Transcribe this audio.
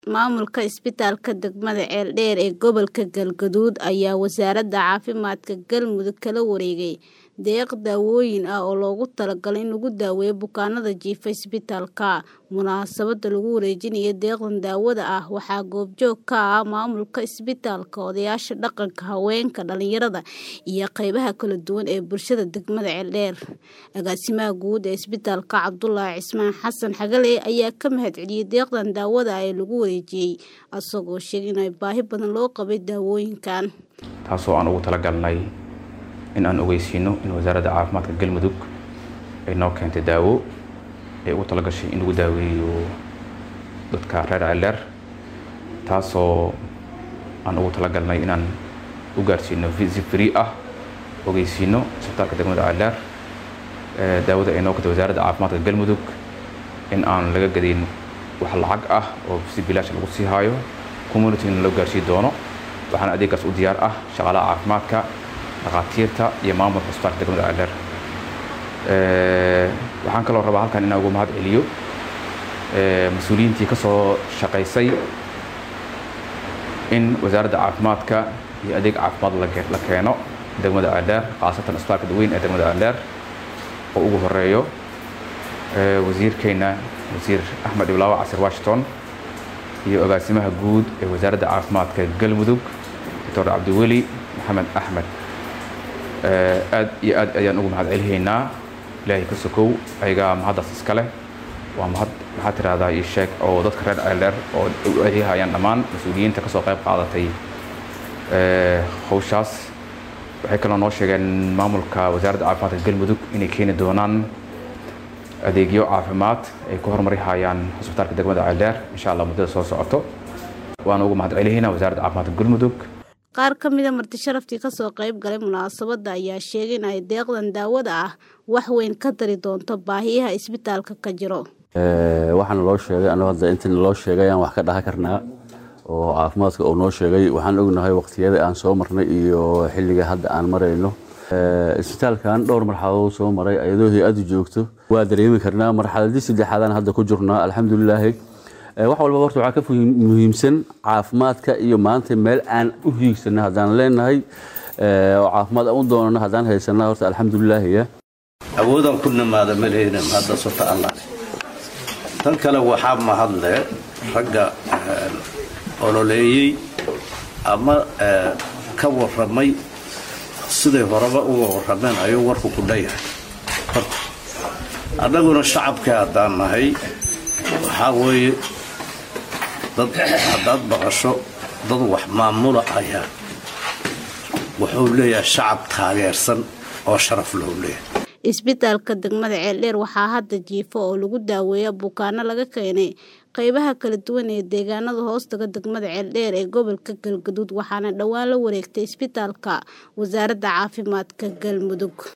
Maamulka isbitaalka degmada Ceeldheer ee gobolka Galgaduud ayaa Wasaaradda Caafimaadka Galmudug kala wareegay deeq daawooyin ah oo loogu talagalay in lagu daweeyo bukaanada jiifa isbitaalka. Munaasabadda lagu wareejinayo deeqdan daawada ah waxaa goobjoog ka ah maamulka isbitaalka, odayaasha dhaqanka, haweenka, dhalinyarada iyo qaybaha kala duwan ee bulshada degmada Ceeldheer. Agaasimaha guud ee isbitaalka Cabdulaahi Cismaan Xasan Xagale ayaa ka mahadceliyay deeqdan daawada ah ee lagu wareejiyay, isagoo sheegay in baahi badan loo qabay daawooyinkan. taasoo aan ugu talagalnay in aan ogeysiino in wasaaradda caafimaadka galmudug ay noo keentay daawo ay ugu talagashay in lagu daaweeyo dadka reer ceeldheer taasoo aan ugu talagalnay inaan u gaarsiino si free ah ogeysiino isbitaalka degmada ceeldheer daawada ay noo keentay wasaaradda caafimaadka galmudug in aan laga gadayn wax lacag ah oo si bilaash lagu sii haayo communitygana loo gaarsii doono waxaana adeegaas u diyaar ah shaqaalaha caafimaadka dhakhaatiirta iyo maamulka isbitaalka degmada ceeldheer waxaan kaloo rabaa halkan inaan ugu mahad celiyo mas-uuliyiintii ka soo shaqaysay in wasaaradda caafimaadka iyo adeeg caafimaad la keeno degmada ceeldheer khaasatan isbitaalka weyn ee degmada ceeldheer oo ugu horeeyo wasiirkeena wasiir axmed iblaawo casir washington iyo agaasimaha guud ee wasaaradda caafimaadka galmudug doctor cabdiweli maxamed axmed aad iyo aad ayaan ugu mahad celihaynaa ilaahay ka sokow ayagaa mahaddaas iska leh waa mahad maxaa tirahdaa ii sheeg oo dadka reer ceeldheer oo u adeehayaan dhammaan mas-uuliyiinta kasoo qayb qaadatay hawshaas waxay kaloo noo sheegeen maamulka wasaaradda caafimaadka galmudug inay keeni doonaan adeegyo caafimaad ay ku horumari hayaan hosbitaalka degmada ceeldheer insha allah muddada soo socoto waan ugu mahad celihaynaa wasaaradda caafimaadka galmudug qaar ka mida marti sharaftii kasoo qayb galay munaasabadda ayaa sheegay in ay deeqdan daawada ah wax weyn ka dari doonto baahiyaha isbitaalka ka jiro waxaana loo sheegay anuu hadda intan loo sheegay ayaan wax ka dhaha karnaa oo caafimaadka uu noo sheegay waxaan ognahay waqtiyada aan soo marnay iyo xilliga hadda aan marayno isbitaalkan dhowr marxaladood soo maray ayadoo hay-addu joogto waa dareemi karnaa marxaladii saddexaadaan hadda ku jirnaa alxamdulilaahi wax walba horta waxaa ka muhiimsan caafimaadka iyo maanta meel aan u hiigsana haddaan leenahay oo caafimaad aan u doonano haddaan haysana horta alxamdulilaahiya awoodaan ku nimaada maleyna hadda sota allah tan kale waxaa mahadle ragga ololeeyey ama ka warramay siday horeba uga warrameen ayuu warku ku dhayahay horta annaguna shacabka haddaan nahay waxaa weeye dad haddaad baqasho dad wax maamula ayaa wuxuu leeyahay shacab taageersan oo sharaf lou leeyahay isbitaalka degmada ceeldheer waxaa hadda jiifo oo lagu daaweeya bukaano laga keenay qaybaha kala duwan ee deegaanada hoostaga degmada ceeldheer ee gobolka galgaduud waxaana dhowaan la wareegtay isbitaalka wasaaradda caafimaadka galmudug